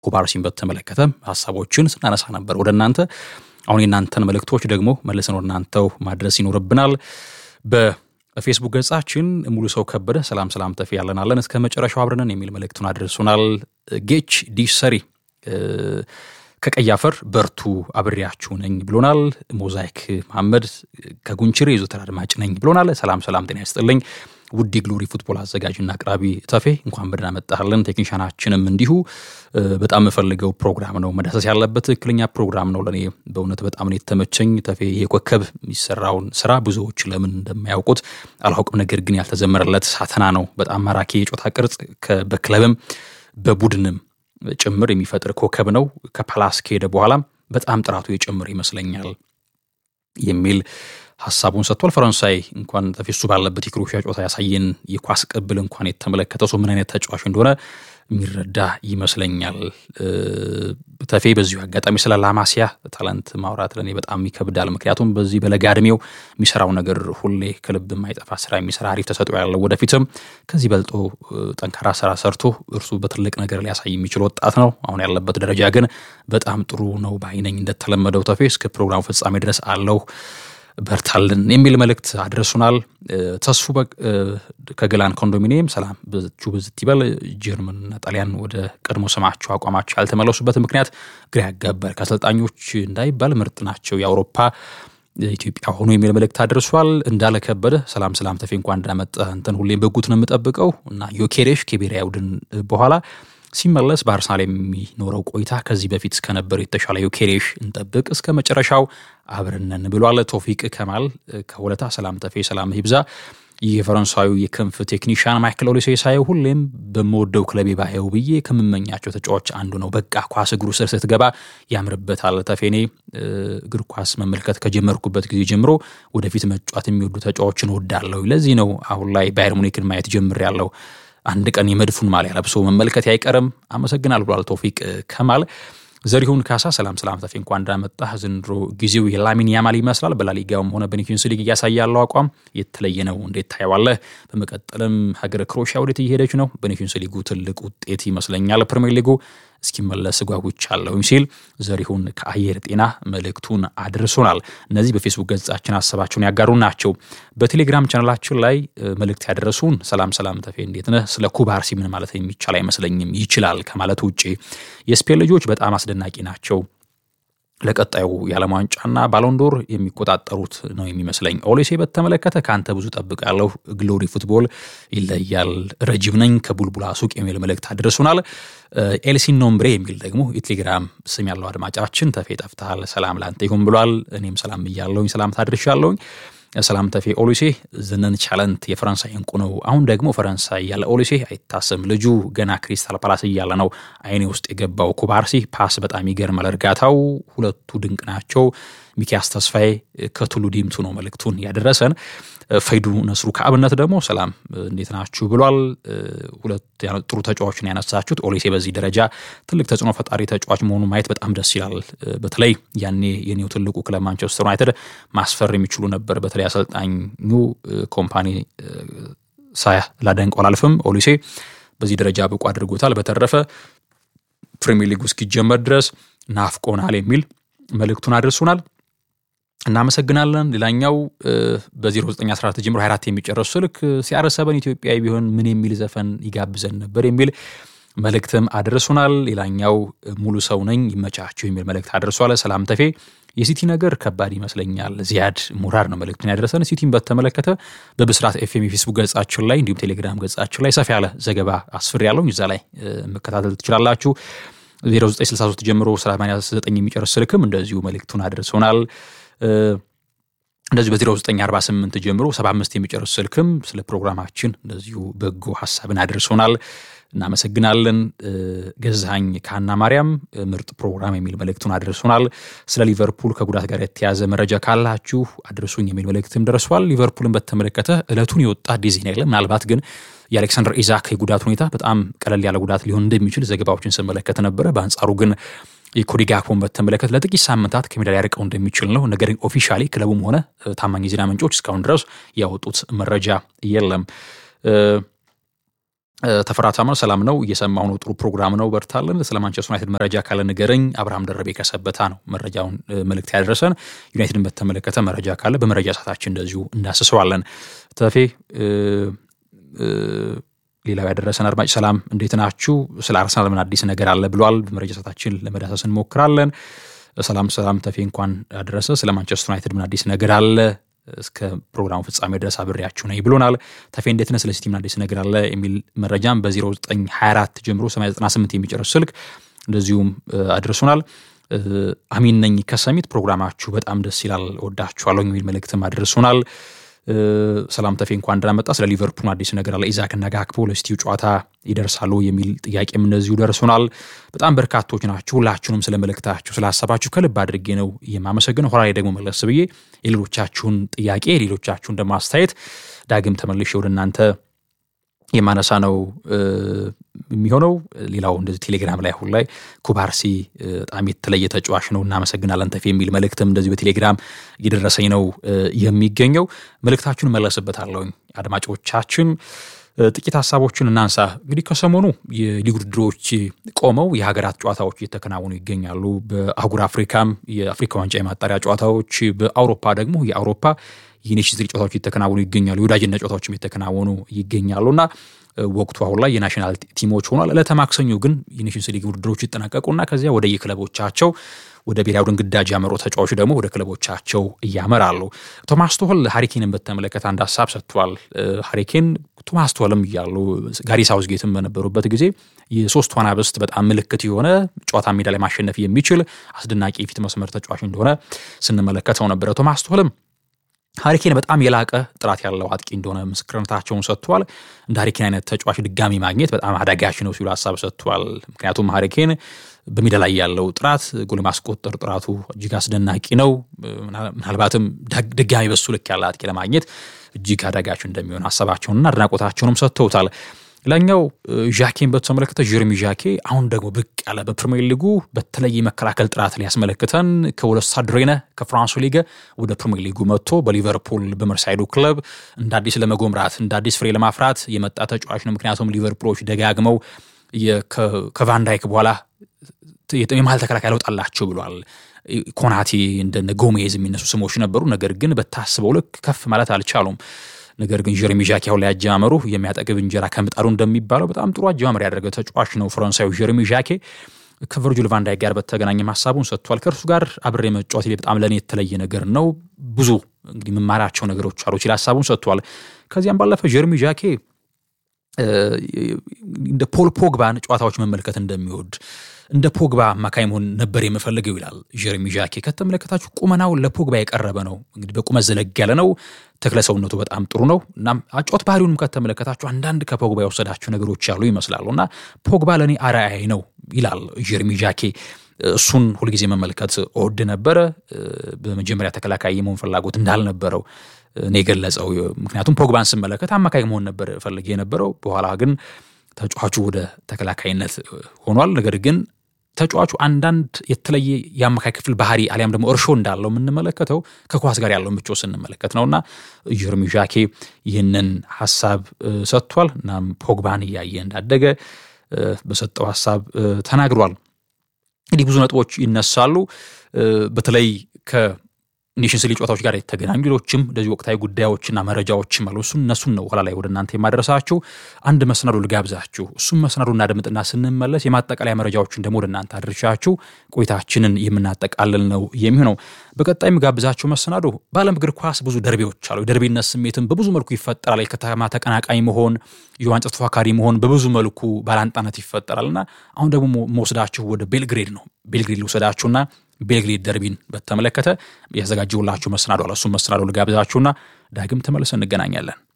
ኩባርሲን በተመለከተ ሀሳቦችን ስናነሳ ነበር ወደ እናንተ። አሁን የእናንተን መልእክቶች ደግሞ መልሰን ወደ እናንተው ማድረስ ይኖርብናል። በፌስቡክ ገጻችን ሙሉ ሰው ከበደ ሰላም ሰላም ተፊ ያለናለን እስከ መጨረሻው አብረንን የሚል መልእክቱን አድርሱናል። ጌች ዲሰሪ ከቀይ አፈር በርቱ አብሬያችሁ ነኝ ብሎናል። ሞዛይክ መሐመድ ከጉንችሬ የዘወትር አድማጭ ነኝ ብሎናል። ሰላም ሰላም ጤና ይስጥልኝ ውድ ግሎሪ ፉትቦል አዘጋጅና አቅራቢ ተፌ እንኳን በደህና መጣህልን። ቴክኒሻናችንም እንዲሁ በጣም የምፈልገው ፕሮግራም ነው፣ መዳሰስ ያለበት ትክክለኛ ፕሮግራም ነው። ለእኔ በእውነት በጣም ነው የተመቸኝ። ተፌ ይሄ ኮከብ የሚሰራውን ስራ ብዙዎች ለምን እንደማያውቁት አላውቅም፣ ነገር ግን ያልተዘመረለት ሳተና ነው። በጣም ማራኪ የጮታ ቅርጽ በክለብም በቡድንም ጭምር የሚፈጥር ኮከብ ነው። ከፓላስ ከሄደ በኋላም በጣም ጥራቱ የጭምር ይመስለኛል የሚል ሀሳቡን ሰጥቷል። ፈረንሳይ እንኳን ተፌሱ ባለበት የክሮኤሽያ ጨዋታ ያሳየን የኳስ ቅብል እንኳን የተመለከተ ሰው ምን አይነት ተጫዋች እንደሆነ የሚረዳ ይመስለኛል። ተፌ በዚሁ አጋጣሚ ስለ ላማሲያ ታላንት ማውራት ለእኔ በጣም ይከብዳል። ምክንያቱም በዚህ በለጋ ዕድሜው የሚሰራው ነገር ሁሌ ከልብ የማይጠፋ ስራ የሚሰራ አሪፍ ተሰጥኦ ያለው ወደፊትም ከዚህ በልጦ ጠንካራ ስራ ሰርቶ እርሱ በትልቅ ነገር ሊያሳይ የሚችል ወጣት ነው። አሁን ያለበት ደረጃ ግን በጣም ጥሩ ነው ባይነኝ። እንደተለመደው ተፌ እስከ ፕሮግራሙ ፍጻሜ ድረስ አለው በርታልን የሚል መልእክት አድረሱናል። ተስፉ ከገላን ኮንዶሚኒየም ሰላም ብዙ ብዝት ይበል። ጀርመንና ጣሊያን ወደ ቀድሞ ስማቸው አቋማቸው ያልተመለሱበት ምክንያት ግራ ያጋባል። ከአሰልጣኞች እንዳይባል ምርጥ ናቸው የአውሮፓ ኢትዮጵያ ሆኖ የሚል መልእክት አድርሷል። እንዳለ ከበደ ሰላም ሰላም ተፌ እንኳን እንዳመጣ እንትን ሁሌም በጉት ነው የምጠብቀው እና ዮኬሬሽ ከብሔራዊ ቡድን በኋላ ሲመለስ በአርሰናል የሚኖረው ቆይታ ከዚህ በፊት እስከነበረው የተሻለ ዮኬሬሽ እንጠብቅ እስከ መጨረሻው አብረነን ብሏል። ቶፊቅ ከማል ከሁለታ ሰላም ተፌ ሰላም ይብዛ። ይህ የፈረንሳዊ የክንፍ ቴክኒሽያን ማይክል ኦሊሴ ሳየው ሁሌም በምወደው ክለቤ ባየው ብዬ ከምመኛቸው ተጫዋች አንዱ ነው። በቃ ኳስ እግሩ ስር ስትገባ ያምርበታል። ተፌኔ እግር ኳስ መመልከት ከጀመርኩበት ጊዜ ጀምሮ ወደፊት መጫወት የሚወዱ ተጫዋችን እወዳለሁ። ለዚህ ነው አሁን ላይ ባየር ሙኒክን ማየት ጀምሬያለሁ። አንድ ቀን የመድፉን ማሊያ ለብሶ መመልከት አይቀርም። አመሰግናል ብሏል ቶፊቅ ከማል። ዘሪሁን ካሳ ሰላም ሰላም ተፌ እንኳን እንዳመጣህ። ዘንድሮ ጊዜው የላሚን ያማል ይመስላል። በላሊጋውም ሆነ በኔሽንስ ሊግ እያሳየ ያለው አቋም የተለየ ነው። እንዴት ታየዋለህ? በመቀጠልም ሀገር ክሮኤሽያ ወዴት እየሄደች ነው? በኔሽንስ ሊጉ ትልቅ ውጤት ይመስለኛል ፕሪሚየር ሊጉ እስኪመለስ ጓጉቻለሁኝ ሲል ዘሪሁን ከአየር ጤና መልእክቱን አድርሶናል። እነዚህ በፌስቡክ ገጻችን ሀሳባቸውን ያጋሩ ናቸው። በቴሌግራም ቻናላችን ላይ መልእክት ያደረሱን ሰላም ሰላም ተፌ እንዴት ነህ? ስለ ኩባርሲ ምን ማለት የሚቻል አይመስለኝም ይችላል ከማለት ውጭ የስፔን ልጆች በጣም አስደናቂ ናቸው ለቀጣዩ የዓለም ዋንጫና ባሎንዶር የሚቆጣጠሩት ነው የሚመስለኝ። ኦሌሴ በተመለከተ ከአንተ ብዙ ጠብቃለሁ። ግሎሪ ፉትቦል ይለያል። ረጅብ ነኝ ከቡልቡላ ሱቅ የሚል መልእክት አድርሱናል። ኤልሲን ኖምብሬ የሚል ደግሞ የቴሌግራም ስም ያለው አድማጫችን ተፌ ጠፍተሃል፣ ሰላም ላንተ ይሁን ብሏል። እኔም ሰላም እያለሁኝ ሰላም ታድርሻለሁኝ። ሰላም ተፌ ኦሊሴ ዝነን ቻለንት የፈረንሳይ እንቁ ነው። አሁን ደግሞ ፈረንሳይ ያለ ኦሊሴ አይታሰም። ልጁ ገና ክሪስታል ፓላስ እያለ ነው አይኔ ውስጥ የገባው። ኩባርሲ ፓስ በጣም ይገርማል። እርጋታው ሁለቱ ድንቅ ናቸው። ሚኪያስ ተስፋዬ ከቱሉ ዲምቱ ነው መልእክቱን ያደረሰን። ፈይዱ ነስሩ ከአብነት ደግሞ ሰላም እንዴት ናችሁ ብሏል። ሁለት ጥሩ ተጫዋችን ያነሳችሁት ኦሊሴ በዚህ ደረጃ ትልቅ ተጽዕኖ ፈጣሪ ተጫዋች መሆኑ ማየት በጣም ደስ ይላል። በተለይ ያኔ የኔው ትልቁ ክለብ ማንቸስተር ዩናይትድ ማስፈር የሚችሉ ነበር። በተለይ አሰልጣኙ ኮምፓኒ ሳያ ላደንቀው አላልፍም። ኦሊሴ በዚህ ደረጃ ብቁ አድርጎታል። በተረፈ ፕሪሚየር ሊጉ እስኪጀመር ድረስ ናፍቆናል የሚል መልእክቱን አድርሱናል። እናመሰግናለን። ሌላኛው በ0914 ጀምሮ 24 የሚጨረሱ ስልክ ሲያረሰበን ኢትዮጵያዊ ቢሆን ምን የሚል ዘፈን ይጋብዘን ነበር የሚል መልእክትም አድርሱናል። ሌላኛው ሙሉ ሰው ነኝ ይመቻችሁ የሚል መልእክት አድርሷል። ሰላም ተፌ የሲቲ ነገር ከባድ ይመስለኛል። ዚያድ ሙራር ነው መልእክቱን ያደረሰን። ሲቲን በተመለከተ በብስራት ኤፍኤም የፌስቡክ ገጻችን ላይ እንዲሁም ቴሌግራም ገጻችን ላይ ሰፋ ያለ ዘገባ አስፍር ያለው እዛ ላይ መከታተል ትችላላችሁ። 0963 ጀምሮ 89 የሚጨርስ ስልክም እንደዚሁ መልእክቱን አድርሶናል። እንደዚሁ በ0948 ጀምሮ 75 የሚጨርስ ስልክም ስለ ፕሮግራማችን እንደዚሁ በጎ ሀሳብን አድርሶናል። እናመሰግናለን። ገዛኸኝ ከሀና ማርያም ምርጥ ፕሮግራም የሚል መልእክቱን አድርሶናል። ስለ ሊቨርፑል ከጉዳት ጋር የተያዘ መረጃ ካላችሁ አድርሱኝ የሚል መልእክትም ደርሷል። ሊቨርፑልን በተመለከተ እለቱን የወጣ አዲስ ዜና የለም። ምናልባት ግን የአሌክሳንደር ኢዛክ የጉዳት ሁኔታ በጣም ቀለል ያለ ጉዳት ሊሆን እንደሚችል ዘገባዎችን ስመለከት ነበረ። በአንጻሩ ግን የኮዲ ጋክፖን በተመለከተ ለጥቂት ሳምንታት ከሜዳ ሊያርቀው እንደሚችል ነው። ነገር ግን ኦፊሻሊ ክለቡም ሆነ ታማኝ የዜና ምንጮች እስካሁን ድረስ ያወጡት መረጃ የለም። ተፈራ ታምር ሰላም ነው፣ እየሰማሁ ነው። ጥሩ ፕሮግራም ነው፣ በርታለን። ስለ ማንቸስተር ዩናይትድ መረጃ ካለ ንገረኝ። አብርሃም ደረቤ ከሰበታ ነው መረጃውን መልእክት ያደረሰን። ዩናይትድን በተመለከተ መረጃ ካለ በመረጃ ሰዓታችን እንደዚሁ እንዳስሰዋለን። ተፌ ሌላው ያደረሰን አድማጭ ሰላም እንዴት ናችሁ? ስለ አርሰናል ምን አዲስ ነገር አለ ብሏል። በመረጃ ሰዓታችን ለመዳሰስ እንሞክራለን። ሰላም ሰላም ተፌ እንኳን አደረሰ። ስለ ማንቸስተር ዩናይትድ ምን አዲስ ነገር አለ? እስከ ፕሮግራሙ ፍጻሜ ድረስ አብሬያችሁ ነኝ ብሎናል። ተፌ እንዴት ነህ? ስለ ሲቲ ምን አዲስ ነገር አለ የሚል መረጃም በ0924 ጀምሮ 98 የሚጨርስ ስልክ እንደዚሁም አድርሶናል። አሚን ነኝ ከሰሚት ፕሮግራማችሁ በጣም ደስ ይላል፣ ወዳችኋለሁ የሚል መልእክትም አድርሶናል። ሰላም ተፌ እንኳን እንደመጣ ስለ ሊቨርፑል አዲስ ነገር አለ። ኢዛክና ጋክፖ ለሲቲው ጨዋታ ይደርሳሉ የሚል ጥያቄም እንደዚሁ ደርሶናል። በጣም በርካቶች ናችሁ። ሁላችሁንም ስለ መልእክታችሁ ስለ ሀሳባችሁ ከልብ አድርጌ ነው የማመሰግነው። ኋላ ላይ ደግሞ መለስ ብዬ የሌሎቻችሁን ጥያቄ የሌሎቻችሁን ደግሞ አስተያየት ዳግም ተመልሼ ወደ እናንተ የማነሳ ነው የሚሆነው። ሌላው እንደዚህ ቴሌግራም ላይ አሁን ላይ ኩባርሲ በጣም የተለየ ተጫዋች ነው እናመሰግናለን ተፌ የሚል መልእክትም እንደዚህ በቴሌግራም እየደረሰኝ ነው የሚገኘው። መልእክታችሁን መለስበታለሁኝ አድማጮቻችን። ጥቂት ሀሳቦችን እናንሳ። እንግዲህ ከሰሞኑ የሊግ ውድድሮች ቆመው የሀገራት ጨዋታዎች እየተከናወኑ ይገኛሉ። በአህጉር አፍሪካም የአፍሪካ ዋንጫ የማጣሪያ ጨዋታዎች፣ በአውሮፓ ደግሞ የአውሮፓ የኔሽንስ ሊግ ጨዋታዎች እየተከናወኑ ይገኛሉ። የወዳጅነት ጨዋታዎችም እየተከናወኑ ይገኛሉ እና ወቅቱ አሁን ላይ የናሽናል ቲሞች ሆኗል። ዕለተ ማክሰኞ ግን የኔሽንስ ሊግ ውድድሮች ይጠናቀቁና ከዚያ ወደ የክለቦቻቸው ወደ ብሔራዊ ቡድን ግዳጅ ያመሩ ተጫዋቾች ደግሞ ወደ ክለቦቻቸው እያመራሉ። ቶማስ ቶህል ሃሪኬንን በተመለከተ አንድ ሀሳብ ሰጥቷል። ሃሪኬን ቶማስ ቶህልም እያሉ ጋሪ ሳውዝጌትም በነበሩበት ጊዜ የሶስት ዋናብስት በጣም ምልክት የሆነ ጨዋታ ሜዳ ላይ ማሸነፍ የሚችል አስደናቂ የፊት መስመር ተጫዋች እንደሆነ ስንመለከተው ነበረ። ቶማስ ቶህልም ሀሪኬን በጣም የላቀ ጥራት ያለው አጥቂ እንደሆነ ምስክርነታቸውን ሰጥቷል። እንደ ሀሪኬን አይነት ተጫዋች ድጋሚ ማግኘት በጣም አዳጋች ነው ሲሉ ሀሳብ ሰጥቷል። ምክንያቱም ሀሪኬን በሜዳ ላይ ያለው ጥራት ጎል ማስቆጠር ጥራቱ እጅግ አስደናቂ ነው። ምናልባትም ድጋሚ በሱ ልክ ያለ አጥቂ ለማግኘት እጅግ አዳጋች እንደሚሆን ሀሳባቸውንና አድናቆታቸውንም ሰጥተውታል። ሌላኛው ዣኬን በተመለከተ ጀርሚ ዣኬ አሁን ደግሞ ብቅ ያለ በፕሪሚየር ሊጉ በተለይ የመከላከል ጥራት ሊያስመለክተን ከወለሳድሬነ ከፍራንሱ ሊገ ወደ ፕሪሚየር ሊጉ መጥቶ በሊቨርፑል በመርሳይዱ ክለብ እንደ አዲስ ለመጎምራት እንደ አዲስ ፍሬ ለማፍራት የመጣ ተጫዋች ነው። ምክንያቱም ሊቨርፑሎች ደጋግመው ከቫንዳይክ በኋላ የመሀል ተከላካይ ለውጥ አላቸው ብሏል። ኮናቴ እንደነ ጎሜዝ የሚነሱ ስሞች ነበሩ። ነገር ግን በታስበው ልክ ከፍ ማለት አልቻሉም። ነገር ግን ጀሬሚ ዣኬ አሁን ላይ አጀማመሩ የሚያጠግብ እንጀራ ከምጣዱ እንደሚባለው በጣም ጥሩ አጀማመር ያደረገ ተጫዋች ነው ፈረንሳዊ ጀሬሚ ዣኬ። ከቨርጁል ቫንዳይክ ጋር በተገናኘ ሀሳቡን ሰጥቷል። ከእርሱ ጋር አብሬ መጫወት በጣም ለእኔ የተለየ ነገር ነው፣ ብዙ እንግዲህ የምማራቸው ነገሮች አሉ ሲል ሀሳቡን ሰጥቷል። ከዚያም ባለፈ ጀሬሚ ዣኬ እንደ ፖል ፖግባን ጨዋታዎች መመልከት እንደሚወድ እንደ ፖግባ አማካይ መሆን ነበር የምፈልገው ይላል ጀሬሚ ዣኬ። ከተመለከታችሁ ቁመናው ለፖግባ የቀረበ ነው። እንግዲህ በቁመት ዘለግ ያለ ነው። ተክለ ሰውነቱ በጣም ጥሩ ነው። እናም አጫወት ባህሪውንም ከተመለከታችሁ አንዳንድ ከፖግባ የወሰዳቸው ነገሮች ያሉ ይመስላሉ እና ፖግባ ለእኔ አርአያዬ ነው ይላል ጀሬሚ ዣኬ። እሱን ሁልጊዜ መመልከት እወድ ነበረ። በመጀመሪያ ተከላካይ የመሆን ፍላጎት እንዳልነበረው እኔ የገለጸው ምክንያቱም ፖግባን ስመለከት አማካይ መሆን ነበር ፈልጌ የነበረው። በኋላ ግን ተጫዋቹ ወደ ተከላካይነት ሆኗል። ነገር ግን ተጫዋቹ አንዳንድ የተለየ የአማካይ ክፍል ባህሪ አሊያም ደግሞ እርሾ እንዳለው የምንመለከተው ከኳስ ጋር ያለው ምቾት ስንመለከት ነውና ጀርሚ ዣኬ ይህንን ሀሳብ ሰጥቷል። እናም ፖግባን እያየ እንዳደገ በሰጠው ሀሳብ ተናግሯል። እንግዲህ ብዙ ነጥቦች ይነሳሉ። በተለይ ከኔሽንስ ሊግ ጨዋታዎች ጋር የተገናኙ ሌሎችም እንደዚህ ወቅታዊ ጉዳዮችና መረጃዎችም አሉ። እሱን እነሱን ነው ኋላ ላይ ወደ እናንተ የማደረሳችሁ። አንድ መሰናዶ ልጋብዛችሁ። እሱም መሰናዶ እናደምጥና ስንመለስ የማጠቃለያ መረጃዎችን ደግሞ ወደ እናንተ አድርሻችሁ ቆይታችንን የምናጠቃልል ነው የሚሆነው። በቀጣይ የምጋብዛችሁ መሰናዶ በዓለም እግር ኳስ ብዙ ደርቤዎች አሉ። የደርቤነት ስሜትም በብዙ መልኩ ይፈጠራል። የከተማ ተቀናቃኝ መሆን፣ የዋንጫ ተፎካካሪ መሆን በብዙ መልኩ ባላንጣነት ይፈጠራል እና አሁን ደግሞ መወስዳችሁ ወደ ቤልግሬድ ነው። ቤልግሬድ ልውሰዳችሁና ቤልግሬድ ደርቢን በተመለከተ ያዘጋጀውላችሁ መሰናዶ አለ። እሱም መሰናዶ ልጋብዛችሁና ዳግም ተመልሰን እንገናኛለን።